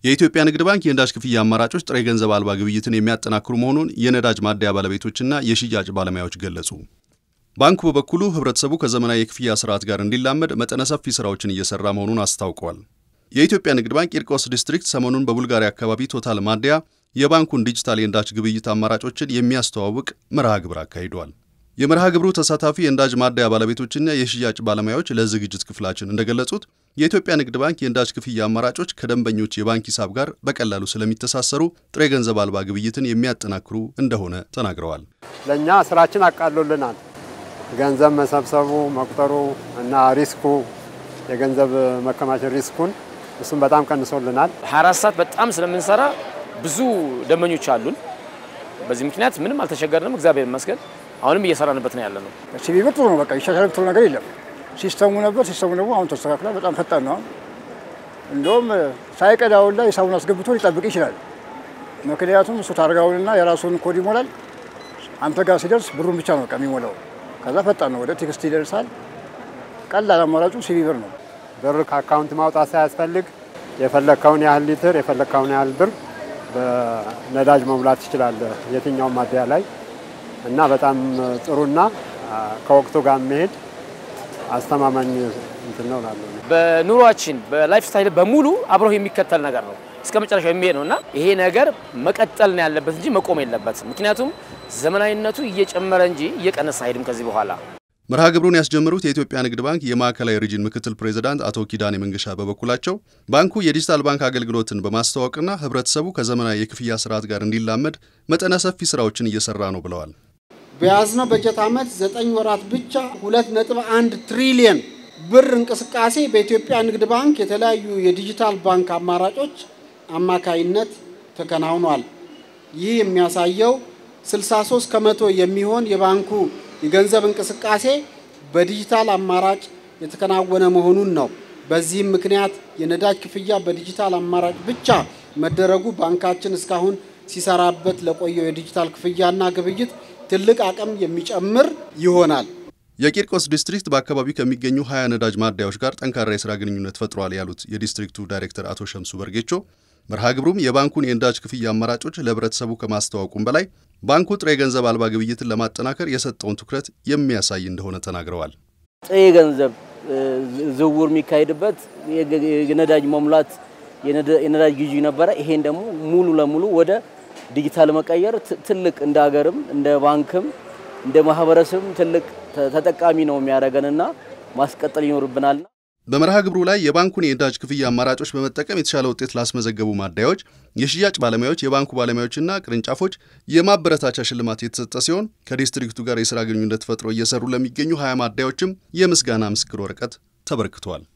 የኢትዮጵያ ንግድ ባንክ የነዳጅ ክፍያ አማራጮች ጥሬ ገንዘብ አልባ ግብይትን የሚያጠናክሩ መሆኑን የነዳጅ ማደያ ባለቤቶችና የሽያጭ ባለሙያዎች ገለጹ። ባንኩ በበኩሉ ህብረተሰቡ ከዘመናዊ የክፍያ ስርዓት ጋር እንዲላመድ መጠነ ሰፊ ስራዎችን እየሰራ መሆኑን አስታውቀዋል። የኢትዮጵያ ንግድ ባንክ ቂርቆስ ዲስትሪክት ሰሞኑን በቡልጋሪያ አካባቢ ቶታል ማደያ የባንኩን ዲጂታል የነዳጅ ግብይት አማራጮችን የሚያስተዋውቅ መርሃ ግብር አካሂደዋል። የመርሃ ግብሩ ተሳታፊ የነዳጅ ማደያ ባለቤቶችና የሽያጭ ባለሙያዎች ለዝግጅት ክፍላችን እንደገለጹት የኢትዮጵያ ንግድ ባንክ የነዳጅ ክፍያ አማራጮች ከደንበኞች የባንክ ሂሳብ ጋር በቀላሉ ስለሚተሳሰሩ ጥሬ ገንዘብ አልባ ግብይትን የሚያጠናክሩ እንደሆነ ተናግረዋል። ለእኛ ስራችን አቃሎልናል። ገንዘብ መሰብሰቡ፣ መቁጠሩ እና ሪስኩ የገንዘብ መከማቸት ሪስኩን እሱም በጣም ቀንሶልናል። 24 ሰዓት በጣም ስለምንሰራ ብዙ ደንበኞች አሉን። በዚህ ምክንያት ምንም አልተቸገርንም፣ እግዚአብሔር ይመስገን። አሁንም እየሰራንበት ነው ያለ ነው። ሲቪ ብር ጥሩ ነው። በቃ ይሻሻል ብትሉ ነገር የለም። ሲስተሙ ነበር። ሲስተሙ ደግሞ አሁን ተስተካክሏል። በጣም ፈጣን ነው። እንደውም ሳይቀዳውን ላይ ሂሳቡን አስገብቶ ሊጠብቅ ይችላል። ምክንያቱም እሱ ታርጋውንና የራሱን ኮድ ይሞላል። አንተ ጋር ሲደርስ ብሩን ብቻ ነው በቃ የሚሞላው። ከዛ ፈጣን ነው። ወደ ቴክስት ይደርሳል። ቀላል አማራጩ ሲቪ ብር ነው። ብር ከአካውንት ማውጣት ሳያስፈልግ የፈለግከውን ያህል ሊትር የፈለግከውን ያህል ብር በነዳጅ መሙላት ትችላለህ የትኛውም ማደያ ላይ እና በጣም ጥሩና ከወቅቱ ጋር መሄድ አስተማማኝ እንትን ነው እላለሁ። በኑሯችን በላይፍ ስታይል በሙሉ አብሮ የሚከተል ነገር ነው እስከ መጨረሻው የሚሄድ ነው እና ይሄ ነገር መቀጠል ነው ያለበት እንጂ መቆም የለበትም። ምክንያቱም ዘመናዊነቱ እየጨመረ እንጂ እየቀነሰ አይሄድም ከዚህ በኋላ። መርሃ ግብሩን ያስጀመሩት የኢትዮጵያ ንግድ ባንክ የማዕከላዊ ሪጅን ምክትል ፕሬዚዳንት አቶ ኪዳኔ መንገሻ በበኩላቸው ባንኩ የዲጂታል ባንክ አገልግሎትን በማስተዋወቅና ሕብረተሰቡ ከዘመናዊ የክፍያ ስርዓት ጋር እንዲላመድ መጠነ ሰፊ ስራዎችን እየሰራ ነው ብለዋል። በያዝነው በጀት ዓመት ዘጠኝ ወራት ብቻ ሁለት ነጥብ አንድ ትሪሊየን ብር እንቅስቃሴ በኢትዮጵያ ንግድ ባንክ የተለያዩ የዲጂታል ባንክ አማራጮች አማካይነት ተከናውኗል። ይህ የሚያሳየው 63 ከመቶ የሚሆን የባንኩ የገንዘብ እንቅስቃሴ በዲጂታል አማራጭ የተከናወነ መሆኑን ነው። በዚህም ምክንያት የነዳጅ ክፍያ በዲጂታል አማራጭ ብቻ መደረጉ ባንካችን እስካሁን ሲሰራበት ለቆየው የዲጂታል ክፍያና ግብይት ትልቅ አቅም የሚጨምር ይሆናል። የቂርቆስ ዲስትሪክት በአካባቢው ከሚገኙ ሀያ ነዳጅ ማደያዎች ጋር ጠንካራ የስራ ግንኙነት ፈጥሯል ያሉት የዲስትሪክቱ ዳይሬክተር አቶ ሸምሱ በርጌቾ መርሃ ግብሩም የባንኩን የነዳጅ ክፍያ አማራጮች ለህብረተሰቡ ከማስተዋወቁም በላይ ባንኩ ጥሬ ገንዘብ አልባ ግብይትን ለማጠናከር የሰጠውን ትኩረት የሚያሳይ እንደሆነ ተናግረዋል። ጥሬ ገንዘብ ዝውውር የሚካሄድበት የነዳጅ መሙላት የነዳጅ ግዢ ነበረ። ይሄን ደግሞ ሙሉ ለሙሉ ወደ ዲጂታል መቀየር ትልቅ እንደ ሀገርም እንደ ባንክም እንደ ማህበረሰብም ትልቅ ተጠቃሚ ነው የሚያደርገንና ማስቀጠል ይኖርብናል። በመርሃ ግብሩ ላይ የባንኩን የነዳጅ ክፍያ አማራጮች በመጠቀም የተሻለ ውጤት ላስመዘገቡ ማደያዎች፣ የሽያጭ ባለሙያዎች፣ የባንኩ ባለሙያዎችና ቅርንጫፎች የማበረታቻ ሽልማት የተሰጠ ሲሆን ከዲስትሪክቱ ጋር የስራ ግንኙነት ፈጥሮ እየሰሩ ለሚገኙ ሀያ ማደያዎችም የምስጋና ምስክር ወረቀት ተበርክቷል።